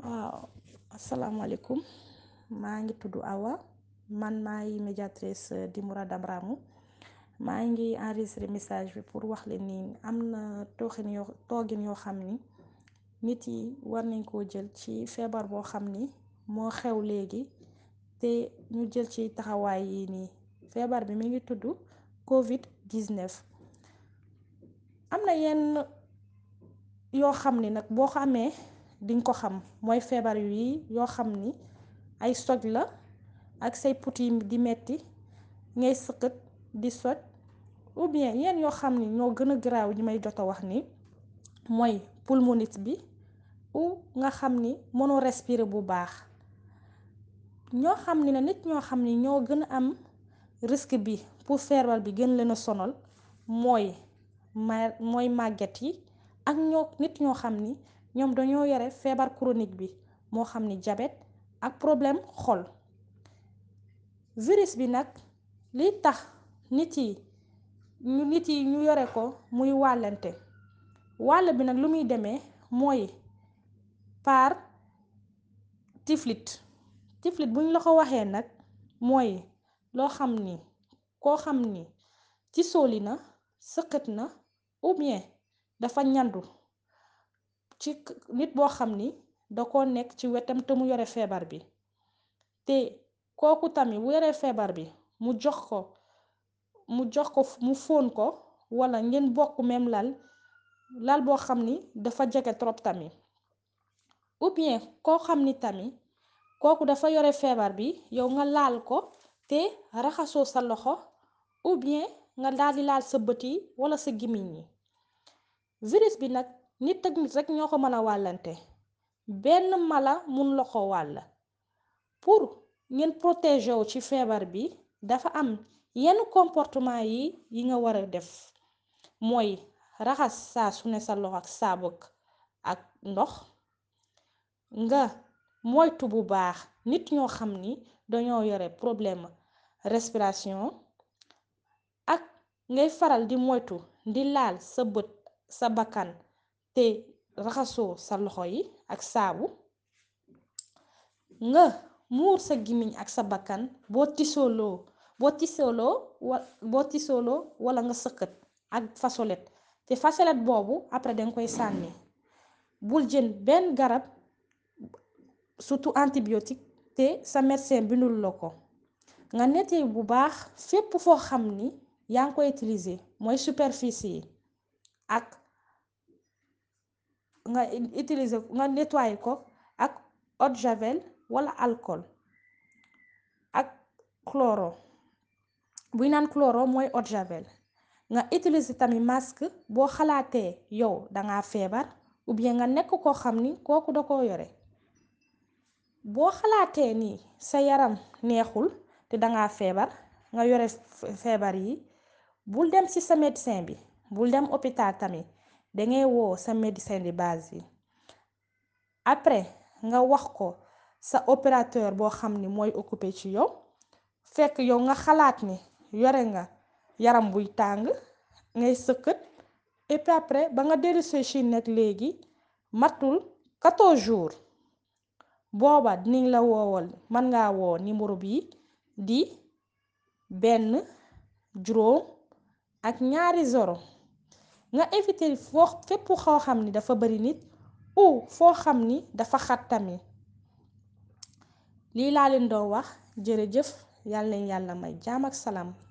waaw asalaamaaleykum maa ngi tudd Awa man maay médiatrice di Mourada Braham maa ngi enregistré message bi pour wax leen ni am na tooxin yoo toogin yoo xam ni nit yi war nañ koo jël ci feebar boo xam ni moo xew léegi te ñu jël ci taxawaay yi nii feebar bi mi ngi tudd Covid 19. am na yenn yoo xam ni nag boo xamee diñ ko xam mooy feebar yi yoo xam ni ay soj la ak say put yi di metti ngay sëqët di soj ou bien yenn yoo xam ni ñoo gën a garaaw ñi may jot a wax ni mooy pulmonite bi ou nga xam ni mënoo respirer bu baax ñoo xam ni ne nit ñoo xam ni ñoo gën a am risque bi pour feebar bi gën leen a sonal mooy ma mooy màgget yi ak ñoo nit ñoo xam ni ñoom dañoo yore feebar chronique bi moo xam ni diabète ak problème xol virus bi nag liy tax nit yi ñu nit yi ñu yore ko muy wàllante wàll bi nag lu muy demee mooy par tiflit tiflit buñ la ko waxee nag mooy loo xam ni koo xam ni ci sóoli na sëqët na ou bien dafa ñandu ci nit boo xam ni da ko nekk ci wetam te mu yore feebar bi te kooku tamit bu yoree feebar bi mu jox ko mu jox ko mu fóon ko walla ngeen bokk même lal lal boo xam ni dafa jege trop tamit ou bien koo xam ni tamit kooku dafa yore feebar bi yow nga laal ko te raxasoo sa loxo ou bien nga daldi laal sa bët yi walla sa gémmiñ yi virus bi nag nit ak nit rekk ñoo ko mën a wàllante benn mala mun la ko wàll pour ngeen protéger wu ci feebar bi dafa am yenn comportement yi yi nga war a def mooy raxas saa su ne sa loxo ak saabu ak ndox nga moytu bu baax nit ñoo xam ni dañoo yore problème respiration ak ngay faral di moytu di laal sa bët sa bakkan te raxasoo sa loxo yi ak saabu nga muur sa gimiñ ak sa bakkan boo tisooloo boo tisooloo wa boo tisooloo walla nga sëqët ak fasolet te fasolet boobu après danga koy sànni bul jël benn garab surtout antibiotique te sa médecin bindul la ko nga nettoyer bu baax fépp foo xam ni yaa ngi koy utiliser mooy superficie yi ak nga utiliser nga nettoyer ko ak eau de javel walla alcool ak cloro buy naan cloro mooy eau de javel nga utiliser tamit masque boo xalaatee yow danga feebar ou bien nga nekk koo xam ni kooku da koo yore boo xalaatee ni sa yaram neexul te danga feebar nga yore feebar yi bul dem ci sa médecin bi bul dem hôpital tamit dangay woo sa médecin de base bi après nga wax ko sa opérateur boo xam ni mooy occupé ci yow fekk yow nga xalaat ni yore nga yaram buy tàng ngay sëqët et puis après ba nga dellusee Chine nag léegi matul 14 jours booba dinañ la woowal mën ngaa woo numéro bi di benn juróom ak ñaari zoro nga éviter foo fépp xoo xam ni dafa bari nit ou foo xam ni dafa xat tamit lii laa leen doon wax jërëjëf yàlla na yàlla may jaam ak salaam